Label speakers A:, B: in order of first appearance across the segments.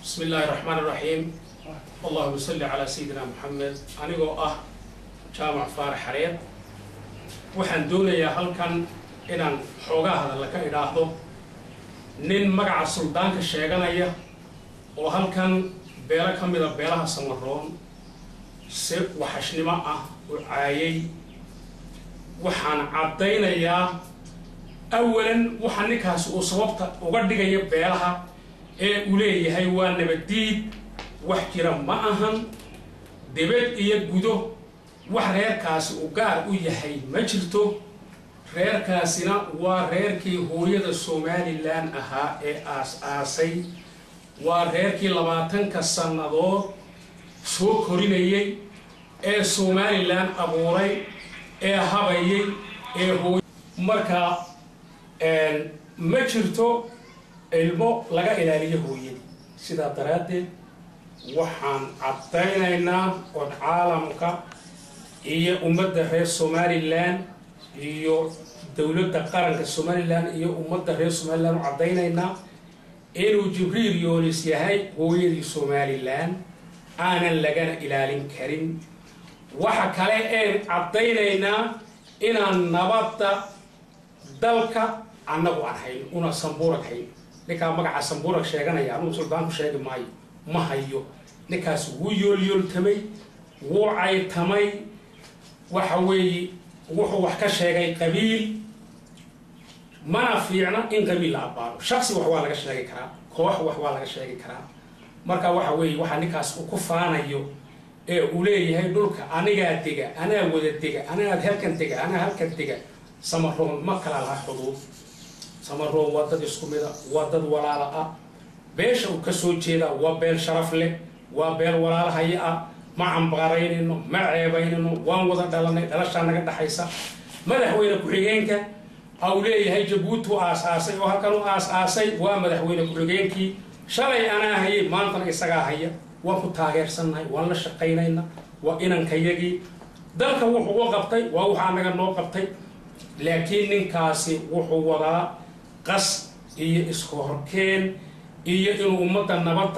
A: bismi illaahi raxmaan iraxiim allahuma salli calaa sayidina moxamed anigoo ah jaamac faarax xareed waxaan doonayaa halkan inaan xoogaa hadalla ka idhaahdo nin magaca suldaanka sheeganaya oo halkan beelo ka mida beelaha samaroon si waxashnimo ah u caayay waxaan caddaynayaa awalan waxa ninkaasi uu sababta uga dhigaya beelaha ee uu leeyahay waa nabaddiid wax jira ma ahan debed iyo gudo wax reerkaasi uu gaar u yahay ma jirto reerkaasina waa reerkii hooyada somalilan ahaa ee aas-aasay waa reerkii labaatanka sannadood soo korinayay ee somalilan abuuray ee habayay ee hooy marka ma jirto ilmo laga ilaaliyo hooyadii sidaa daraaddeed waxaan caddaynaynaa ood caalamka iyo ummadda reer somalilan iyo dowladda qaranka somalilan iyo ummadda reer somalilan u caddaynaynaa inuu jibriil yoonis yahay hooyadii somalilan aanan lagana ilaalin karin waxa kale een caddaynaynaa inaan nabadda dalka annagu aan hayn una sambuurag hayn ninkaa magaca sambuurag sheeganaya anugu suldaanku sheegi maayo ma hayo ninkaas wuu yoolyooltamay wuu caytamay waxa weeye wuxuu wax ka sheegay qabiil mana fiicna in qabiil la abbaaro shaksi wax waa laga sheegi karaa koox wax waa laga sheegi karaa marka waxa weeye waxaa ninkaas uu ku faanayo ee uu leeyahay dhulka anigaa dega anaa wada dega anaa halkan dega anaa halkan dega samaroon ma kala laha xuduud samaroon waa dad isku mida waa dad walaala ah beesha uu kasoo jeeda waa beel sharaf leh waa beel walaalahaya ah ma cambaaraynayno ma ceebaynayno waan wada dhalanay dhalashaa naga dhaxaysa madaxweyne ku-xigeenka au leeyahay jabuuti u aas-aasay oo halkan u aas-aasay waa madaxweyne ku-xigeenkii shalay anaa hayay maantana isagaa haya waan ku taageersannahay waan la shaqaynayna waa inankayagii dalka wuxuu u qabtay waa waxaa naga noo qabtay laakiin ninkaasi wuxuu wadaa qas iyo isku horkeen iyo inuu ummadda nabadda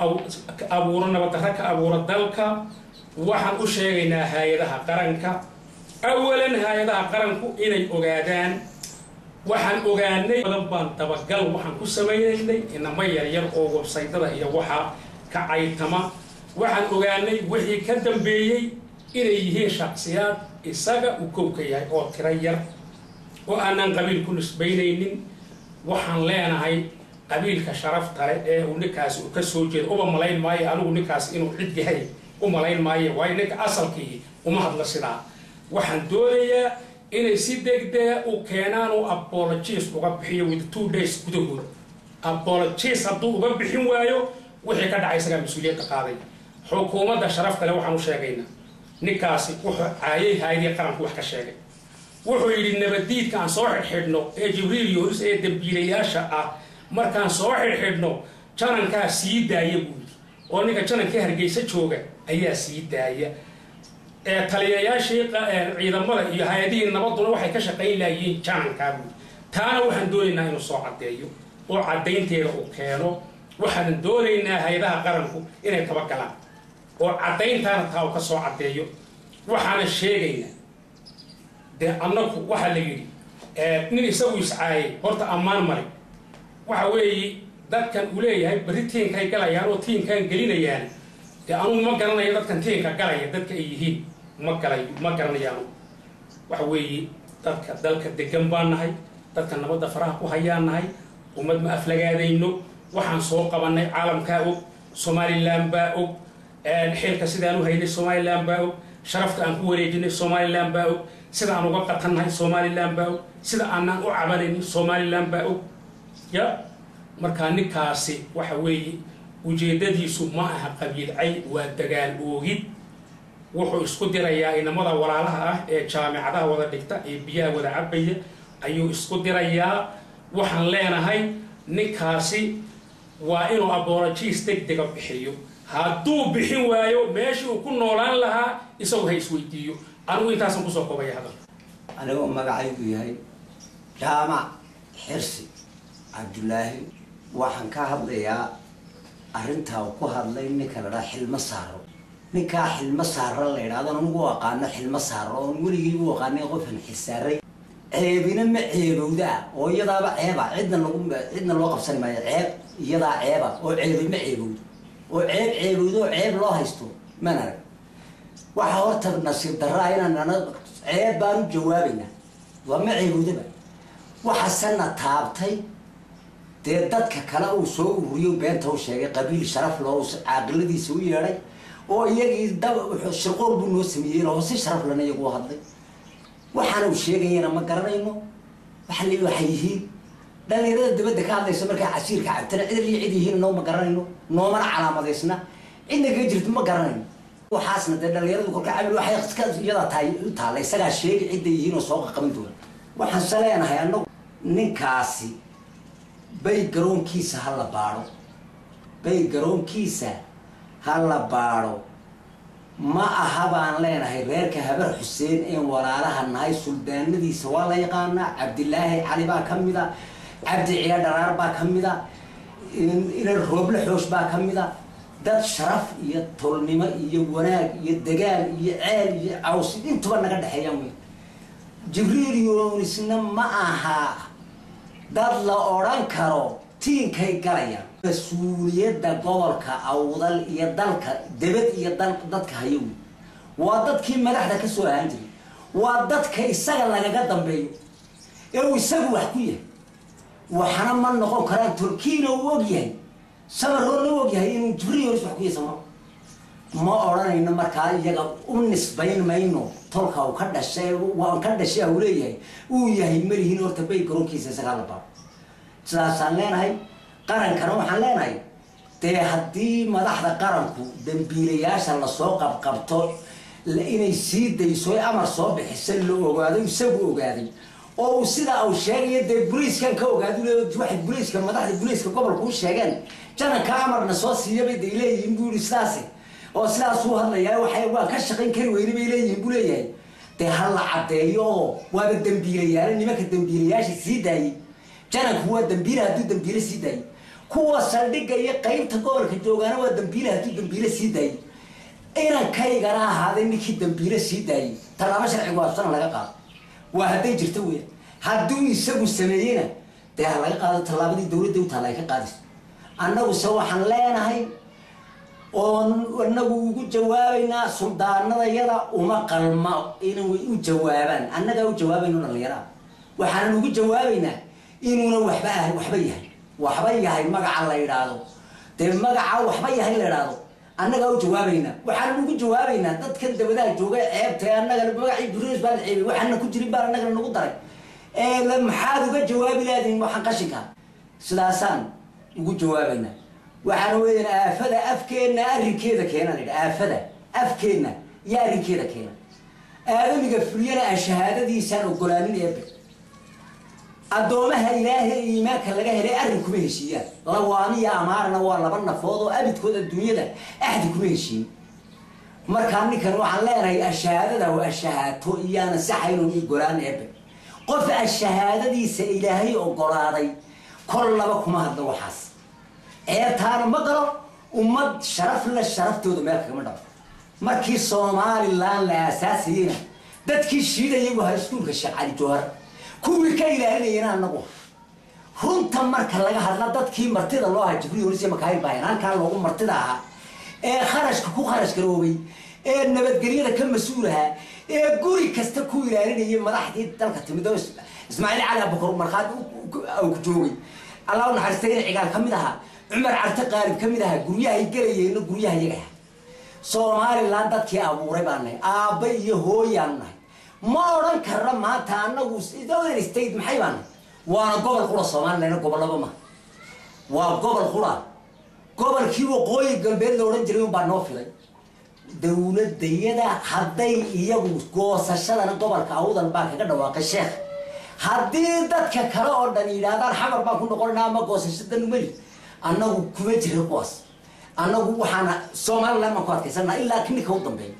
A: abuuro nabaddarra ka abuuro dalka waxaan u sheegaynaa hay-adaha qaranka awalan hay-adaha qaranku inay ogaadaan waxaan ogaanay badan baan dabagal waxaan ku samaynaynay inama yaryar oo websaydada iyo waxaa ka caytama waxaan ogaanay wixii ka dambeeyey inay yihiin shaksiyaad isaga uu kowka yahay oo tiro yar oo aanaan qabiil ku nisbaynaynin waxaan leenahay qabiilka sharafta leh ee uu ninkaasi uu ka soo jeedo uba malayn maayo anigu ninkaas inuu cid yahay u malayn maayo waayo ninka asalkii uma hadla sidaa waxaan doonayaa inay si degdega u keenaan oo apologies uga bixiyo with two days gudahood apologies hadduu uga bixin waayo wixii ka dhacay isagaa mas-uuliyadda qaaday xukuumadda sharafta leh waxaan u sheegaynaa ninkaasi wuxuu caayay haayadii qaranku wax ka sheegay wuxuu yidhi nabaddiidka aan soo xidhxidhno ee jibriil yoonis ee dambiilayaasha ah markaan soo xidhxidhno janankaa sii daaya buu yidhi oo ninka janankii hargeysa jooga ayaa sii daaya ee taliyayaashii ciidamada iyo hay-adihii nabaduna waxay ka shaqayn lahayiin janankaa buu yidhi taana waxaan doonaynaa inuu soo caddeeyo oo caddaynteeda uu keeno waxaanan doonaynaa hay-adaha qaranku inay tabagalaan oo caddayntaana taa uu ka soo caddeeyo waxaana sheegaynaa dee annagu waxaa la yidhi nin isagu iscaayay horta ammaan male waxa weeye dadkan uu leeyahay berri tiinkay galayaan oo tiinkaan gelinayaan dee anugu ma garanayo dadkan tiinka galaya dadka ay yihiin ma galay ma garanayo anugu waxa weeye dadka dalka degan baan nahay dadka nabadda faraha ku hayaan nahay ummad ma aflagaadayno waxaan soo qabannay caalamkaa og somalilan baa og xilka sidaan u haynay somalilan baa og sharafta aan ku wareejinay somalilan baa og sida aan uga qatannahay somalilan baa og sida aanaan u cabanaynin somalilan baa og ya markaa ninkaasi waxa weeye ujeeddadiisu ma aha qabiilcay waa dagaal oogid wuxuu isku dirayaa inamada walaalaha ah ee jaamicadaha wada dhigta ee biyaha wada cabaya ayuu isku dirayaa waxaan leenahay ninkaasi waa inuu abologiis deg dega bixiyo hadduu bixin waayo meeshii uu ku noolaan lahaa isagu ha isweydiiyo anigu intaasan kusoo koobaya hadal
B: anigoo magacaygu yahay jaamac xirsi cabdulaahi waxaan ka hadlayaa arrintaa uu ku hadlay ninka la dhaha xilmo saaro ninkaa xilmo saaro la idhahdo anigu u aqaano xilmo saaro oon weligii u aqaanay qofan xisaaray ceebina ma ceebowdaa oo iyadaaba ceeba cidna lagu cidna loo qabsani maayo ceeb iyadaa ceeba oo ceebi ma ceebowdo oo ceeb ceebowdo oo ceeb loo haysto maan arag waxa horta nasiib darraa inaan ana ceeb baan u jawaabaynaa waa ma ceebowdaba waxasena taabtay dee dadka kale uu soo ururiyo beenta u sheegay qabiil sharaf loo caaqiladiisa u yeedhay oo iyagii dab shirqool buu noo sameeyey oo si sharaf lana iyagu u hadlay waxaana uu sheegayana ma garanayno waxa li waxay yihiin dhalinyarada dabadda ka hadlaysa markaa casiirka cabtana cid li cid yihiin noo ma garanayno noomana calaamadaysna cidna kaga jirto ma garanayno waxaasna dee dhalinyaradu kolka camil waxay iska iyada tahay u taalla isagaa sheegi cidda yihiin oo soo qaqaban doona waxaan se leenahay annagu ninkaasi bay garoonkiisa ha la baadho bay garoonkiisa ha la baadho ma aha baan leenahay reerka habar xuseen een walaalaha nahay suldaanadiisa waa la yaqaanaa cabdilaahi cali baa ka mid a cabdi ciya dharaar baa ka mid a inan rooble xoosh baa ka mid a dad sharaf iyo tolnimo iyo wanaag iyo dagaal iyo ceel iyo caws intuba naga dhexeeyaan wey jibriil yoonisna ma aha dad la odhan karo tiinkay galayaan mas-uuliyadda gobolka awdal iyo dalka debad iyo dal dadka hayo wey waa dadkii madaxda ka soo ahaan jiray waa dadka isaga lagaga dambeeyo ee uu isagu wax ku yahay waxna ma noqon karaan turkiina uu og yahay samarroodna u og yahay inuu jibriil yoonis wax ku yahay samaro ma odhanayno markaa iyaga u nisbayn mayno tolka uu ka dhashay waan ka dhashay uu leeyahay uu yahay malihiin horta bay garoonkiisa isagaa la baaro sidaasaan leenahay qarankana waxaan leenahay dee haddii madaxda qaranku dambiilayaasha lasoo qabqabto inay sii dayso amar soo bixisa la ogaado isagu ogaaday oo uu sidaa uu sheegayo dee boliiskan ka ogaado waxay boliiska madaxda boliiska gobolka u sheegeen jananka amarna soo siiyabay day leeyihiin buu yihi sidaasi oo sidaasuu hadlayaa waxay waan ka shaqayn kari weyne bay leeyihiin buu leeyahay dee ha la caddeeyo oo waaba dambiilayaale nimanka dambiilayaasha sii daayey jananku waa dambiile hadduu dambiile sii daayey kuwa saldhigga iyo qaybta gobolka joogaana waa dambiile hadduu dambiile sii daayey inankaygana ahaaday ninkii dambiile sii daayey tallaabo sharcigu waabsana laga qaado waa hadday jirto weya hadduu isagu sameeyena dee ha laga qaado tallaabadii dawladda u taalla ay ka qaadayso annaguse waxaan leenahay oon anagu ugu jawaabaynaa suldaanadayada uma qalma inay u jawaabaan annagaa u jawaabayno dhallinyaraha waxaanan ugu jawaabaynaa inuuna waxba ah waxba yahay waxba yahay magaca la idhaahdo dee magaca waxba yahay la idhaahdo annagaa u jawaabaynaa waxaanan ugu jawaabaynaa dadkan dabadaha jooga ceebta annagana magacii buriis baa la ceebay waxaana ku jirin baa annagana nagu daray ee maxaad uga jawaabi laadiin waxaan qashinka sidaasaan ugu jawaabaynaa waxaana weeyaan aafada afkeenna arrinkeeda keena la yidhi aafada afkeenna iyo arrinkeeda keena aadamiga fuliyana aan shahaadadiisaan ogolaanin eebe addoomaha ilaahay ee iimaanka laga helay arrin kuma heshiiyaan lawaamiya amaarna waa laba nafood oo abidkood adduunyada axdi kuma heshiin markaa ninkan waxaan leenahay ashahaadada waa ashahaato iyaana saxaynon ogolaan eebe qof ashahaadadiisa ilaahay ogolaaday kol laba kuma hadlo waxaas ceebtaana ma galo ummad sharaf le sharaftooda meel kagama dhabo markii somalilan la aasaasayeyna dadkii shiidayay waa iskuulka sheekh cali jowhar kuwii ka ilaalinayana anagu runta marka laga hadla dadkii martida loo ahaa jibriil onis makaayil baayan halkaa loogu martida ahaa ee kharashka ku kharash garoobay ee nabadgelyada ka mas-uulahaa ee guri kasta ku ilaalinayay madaxdii dalka timid oo ismaaciil cali abukar markhaad ku joogay allah u naxariistay in cigaal ka mid ahaa cumar carte qaalib ka mid ahaa guryahay gelayeenna guryaha iyaga aha somalilan dadkii abuuray baan nahay aabba iyo hooyaanu nahay ma odhan karna maanta anagu other state maxay baan nahay waana gobol qura somalilan gobollaba ma waa gobol qura gobolkii waqooyi galbeed la odhan jiray unbaa noo filay dowladayada hadday iyagu goosashadana gobolka awdal baa kaga dhawaaqay sheekh haddii dadka kale oo dhan yidhaahdaan xamar baan ku noqonana ama goosashadan meli annagu kuma jira kuwaas annagu waxaana somalilan baan ku adkaysana ilaa kininka u dambeeya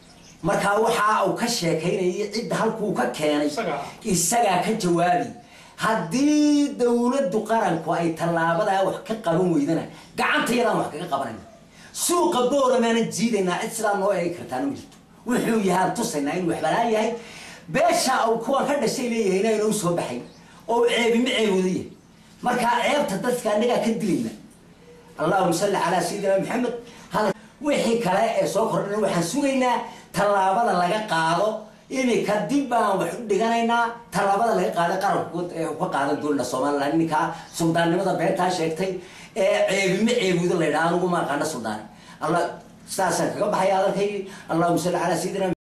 B: markaa waxa uu ka sheekaynayay cidda halkuu ka keenay isagaa ka jawaabi haddii dowladdu qaranku ay tallaabadaa wax ka qaban weydana gacanta yadaan wax kaga qabanayna suuqa booramaanan jiidaynaa cid sidaa noo eegi kartaana ma jirto wuxuu yahaan tusaynaa inuu waxbalaa yahay beesha uu kuwan ka dhashay leeyahay inayna u soo baxay oo ceebima ceebooda yahay markaa ceebta dadka annagaa ka dilayna allahuma salli calaa sayidina maxamed hada wixii kale ee soo kordhana waxaan sugaynaa tallaabada laga qaado iminka dib baan wax u dhiganaynaa tallaabada laga qaaday qaranku ka qaadan doonina somaliland ninkaa suldaannimada beentaa sheegtay ee ceebima ceebooda la yidhaha anugu ma aqaana suldaan allah saasaan kaga baxaya hadalkaygii allahuma salli calaa sayidina